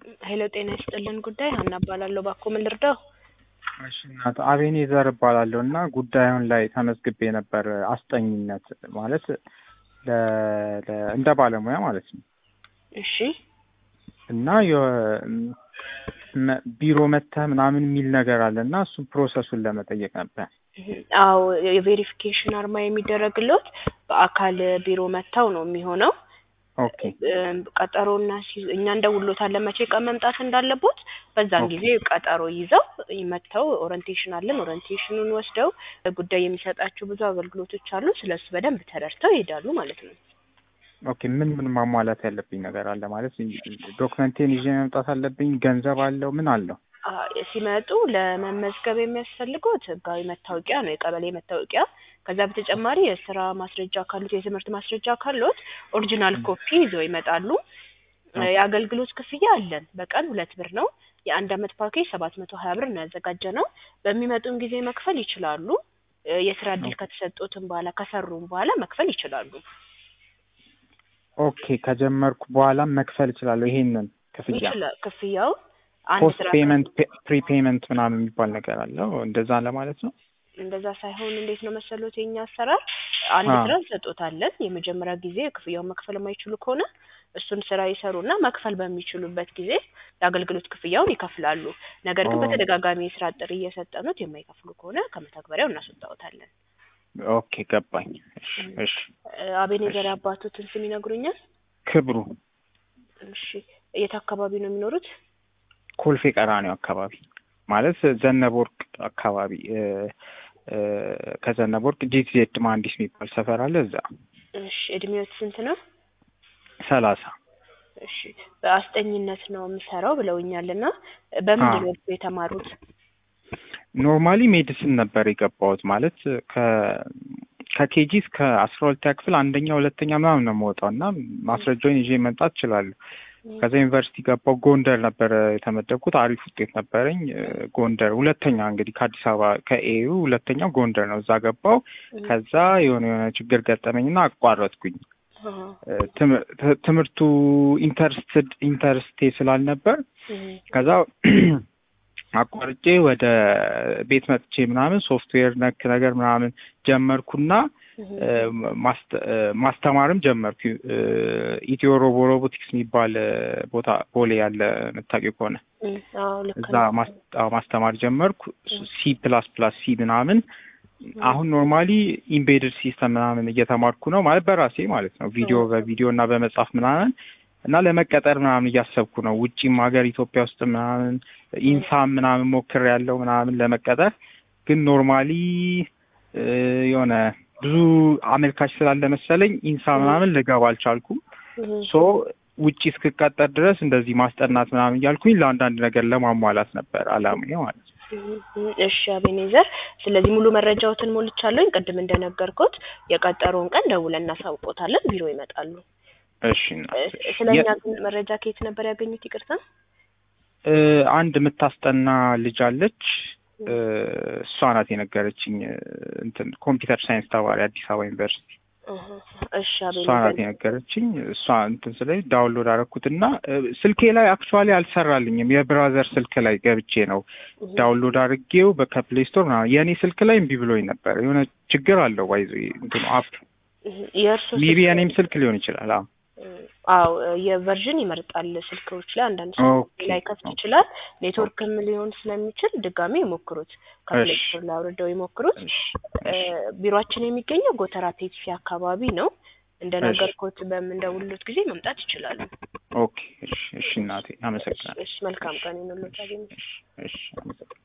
ሄሎ ጤና ይስጥልን ጉዳይ ሀና እባላለሁ። ባኮ ምን ልርዳው? እሺ እናት አቤኔዘር እባላለሁ እና ጉዳዩን ላይ ተመዝግቤ ነበር አስጠኝነት ማለት ለ- ለ- እንደ ባለሙያ ማለት ነው እሺ እና የ- መ- ቢሮ መተህ ምናምን የሚል ነገር አለ እና እሱ ፕሮሰሱን ለመጠየቅ ነበር። አዎ የቬሪፊኬሽን አርማ የሚደረግለት በአካል ቢሮ መጥተው ነው የሚሆነው። ኦኬ እም፣ ቀጠሮና ሲይዙ እኛ እንደውሎታለን መቼ ቀን መምጣት እንዳለቦት በዛን ኦኬ። ጊዜ ቀጠሮ ይዘው መጥተው ኦሪንቴሽን አለን ኦሪንቴሽኑን ወስደው ጉዳይ የሚሰጣቸው ብዙ አገልግሎቶች አሉ። ስለሱ በደንብ ተረድተው ይሄዳሉ ማለት ነው። ኦኬ ምን ምን ማሟላት ያለብኝ ነገር አለ ማለት ዶክመንቴን ይዤ መምጣት አለብኝ? ገንዘብ አለው? ምን አለው? አ፣ ሲመጡ ለመመዝገብ የሚያስፈልጉት ህጋዊ መታወቂያ ነው፣ የቀበሌ መታወቂያ። ከዛ በተጨማሪ የስራ ማስረጃ ካሉት፣ የትምህርት ማስረጃ ካሉት ኦሪጂናል ኮፒ ይዘው ይመጣሉ። እ፣ የአገልግሎት ክፍያ አለን። በቀን ሁለት ብር ነው። የአንድ አመት ፓኬጅ ሰባት መቶ ሀያ ብር ነው ያዘጋጀ ነው። በሚመጡን ጊዜ መክፈል ይችላሉ። እ፣ የስራ እድል ከተሰጡትም በኋላ ከሰሩም በኋላ መክፈል ይችላሉ። ኦኬ ከጀመርኩ በኋላ መክፈል እችላለሁ ይሄንን ክፍያ? ይችላል ክፍያው አንድ ፖስት ስራ ፔመንት ፕሪፔመንት ምናምን የሚባል ነገር አለው እንደዛ ለማለት ነው? እንደዛ ሳይሆን እንዴት ነው መሰሎት የኛ አሰራር አንድ አዎ። ስራ እንሰጦታለን። የመጀመሪያ ጊዜ ክፍያውን መክፈል የማይችሉ ከሆነ እሱን ስራ ይሰሩና መክፈል በሚችሉበት ጊዜ የአገልግሎት ክፍያውን ይከፍላሉ። ነገር ግን ኦ። በተደጋጋሚ የስራ ጥሪ እየሰጠኑት የማይከፍሉ ከሆነ ከመተግበሪያው እናስወጣዎታለን። ኦኬ ገባኝ። እሺ እሺ እ፣ አቤኔዘር አባቶትን ስም ይነግሩኛል? ክብሩ እሺ የት አካባቢ ነው የሚኖሩት? ኮልፌ ቀራኒዮ አካባቢ ማለት ዘነበ ወርቅ አካባቢ እ፣ እ፣ ከዘነበ ወርቅ ጂቲዜድ መሀንዲስ የሚባል ሰፈር አለ እዛ እሺ እድሜዎት ስንት ነው? ሰላሳ እሺ በአስጠኝነት ነው የምሰራው ብለውኛል እና በምንድን ነው የተማሩት? ኖርማሊ ሜዲሲን ነበር የገባሁት ማለት ከ ከኬጂ እስከ አስራ ሁለተኛ ክፍል አንደኛ ሁለተኛ ምናምን ነው የምወጣው እና ማስረጃውን ይዤ መምጣት እችላለሁ። ከዛ ዩኒቨርሲቲ ገባሁ። ጎንደር ነበረ የተመደብኩት። አሪፍ ውጤት ነበረኝ። እ፣ ጎንደር ሁለተኛ እንግዲህ ከአዲስ አበባ ከኤዩ ሁለተኛው ጎንደር ነው። እዛ ገባሁ። ከዛ የሆነ የሆነ ችግር ገጠመኝና አቋረጥኩኝ። አሃ። እ፣ ትም- ት- ትምህርቱ ኢንተርስትድ ኢንተርስቴ ስላልነበር እህ፣ ከዛ አቋርጬ ወደ ቤት መጥቼ ምናምን ሶፍትዌር ነክ ነገር ምናምን ጀመርኩና እህ፣ እ፣ ማስተ- እ፣ ማስተማርም ጀመርኩ። እ፣ ኢትዮ ሮቦ ሮቦቲክስ የሚባል እ፣ ቦታ ቦሌ ያለ የምታውቂው ከሆነ እህ፣ አዎ ልክ እዛ ነው። ማስ- አዎ፣ ማስተማር ጀመርኩ። ሲ ፕላስ ፕላስ ሲ ምናምን አሁን ኖርማሊ ኢምቤድድ ሲስተም ምናምን እየተማርኩ ነው ማለት በራሴ ማለት ነው። ቪዲዮ በቪዲዮ እና በመጻፍ ምናምን እና ለመቀጠር ምናምን እያሰብኩ ነው። ውጪም ሀገር ኢትዮጵያ ውስጥ ምናምን ኢንሳም ምናምን ሞክር ያለው ምናምን ለመቀጠር ግን ኖርማሊ እ፣ የሆነ ብዙ አመልካች ስላለ መሰለኝ ኢንሳ ምናምን ልገባ አልቻልኩም። እህ፣ ሶ ውጪ እስክቀጠር ድረስ እንደዚህ ማስጠናት ምናምን እያልኩኝ ለአንዳንድ ነገር ለማሟላት ነበር አላማዬ ማለት ነው። እህ፣ እሺ አቤኔዘር፣ ስለዚህ ሙሉ መረጃዎትን ሞልቻለሁኝ። ቅድም እንደነገርኩት የቀጠሮውን ቀን ደውለን እናሳውቆታለን። ቢሮ ይመጣሉ። እሺ እናት፣ እ፣ እሺ። ስለኛ የ- ግን መረጃ ከየት ነበር ያገኙት? ይቅርታ። እ፣ አንድ የምታስጠና ልጅ አለች። እ፣ እሷ ናት የነገረችኝ። እ፣ እንትን ኮምፒውተር ሳይንስ ተማሪ አዲስ አበባ ዩኒቨርሲቲ እህ፣ እሺ እሷ ናት አቤኔዘር፣ የነገረችኝ። እሷ እንትን ስለኝ ዳውንሎድ አደረኩትና እ፣ ስልኬ ላይ አክቹዋሊ አልሰራልኝም። የብራዘር ስልክ ላይ ገብቼ ነው እህ፣ ዳውንሎድ አድርጌው ከፕሌይ ስቶር ምናምን። የእኔ ስልክ ላይ እምቢ ብሎኝ ነበር። የሆነ ችግር አለው ባይዞ እንትኑ አፕ እህ፣ የእርሱ ሜቢ ስልክ- የእኔም ስልክ ሊሆን ይችላል። አዎ አዎ የቨርዥን ይመርጣል ስልኮች ላይ አንዳንድ ሰው ኦኬ፣ ላይ ከፍት ኦኬ። ይችላል። ኔትወርክም ሊሆን ስለሚችል ድጋሚ ይሞክሩት። ከፕሌይ እሺ። ስቶር ላይ አውርደው ይሞክሩት። እሺ፣ እ፣ ቢሮአችን የሚገኘው ጎተራ ፔፕሲ አካባቢ ነው። እንደነገርኩት በምንደውሉት ጊዜ መምጣት ይችላሉ። ኦኬ። እሺ፣ እሺ እናቴ አመሰግናለሁ። እሺ መልካም ቀን ይሁንልዎት። አገኘ እሺ፣ አመሰግናለሁ።